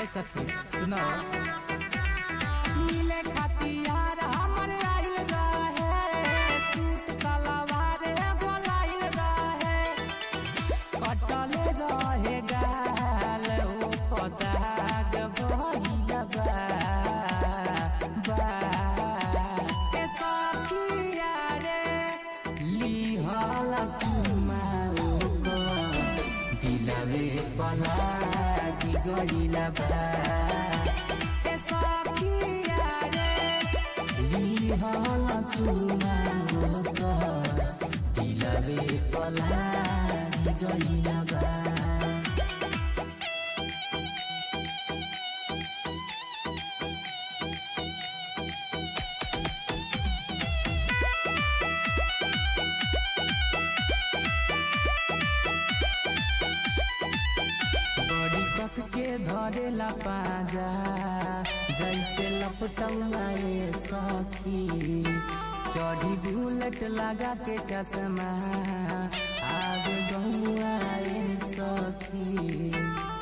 सखी सुनो मिले खतियार हमर आइल रहे सूट सलवार एगो लाइल रहे कटल रहे गाल ओ पदाग भइल बा बा ए सखिया रे लिहल चुमा दिलवे पलागी गइला बा ए सखिया रे लिहल चुमा दिलवे पलागी गइला बा बड़ी कस के धरेला पाजा जैसे लपटौआए सखी चढ़ी बुलेट लगा के चश्मा आगे गौआए सखी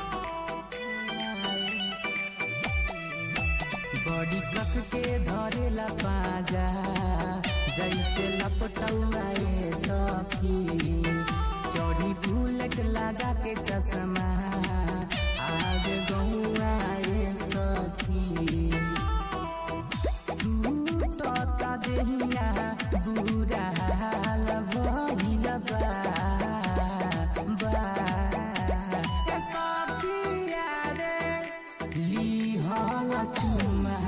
बड़ी कस के धरेला पाजा जैसे लपटौआए सखी चढ़ी बुलेट लगा के चश्मा आगे गौआए सखी टूटता देहिया बुरा हाल भइल बा बा ए सखिया रे लिहल चुमा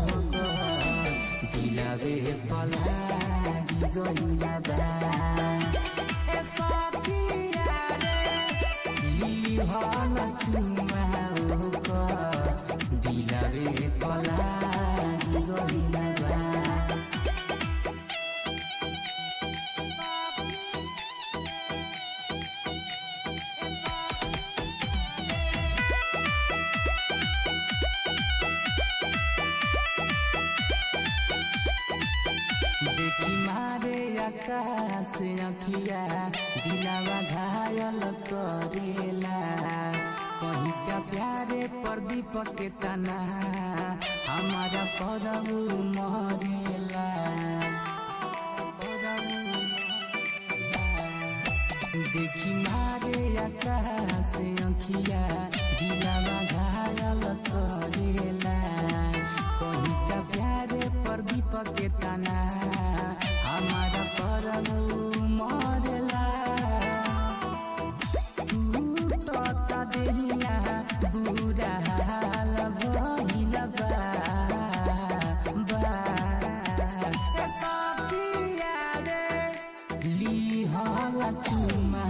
दिलवे पलागी गइला बा ए सखिया रे लिहल चुमा दिलवे पलागी गइला बा देखी मारे आकाश अखिया दिलावा घायल करेला कहीं का प्यारे प्रदीप के तना हमारा परब मरेला देखी मारे आकाश अखिया दिलावा घायल करेला कहीं का प्यारे प्रदीप के तना हमारा परब मरेला टूटता देहिया बुरा हाल भइल बा बा ए सखिया रे लिहल चुमा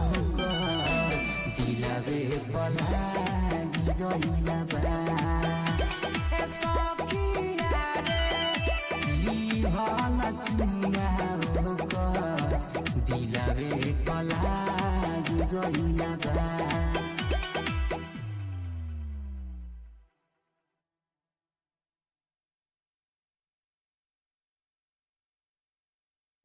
दिलवे पलागी गइला बा ए सखिया रे लिहल चुमा दिलवे पलागी गइला बा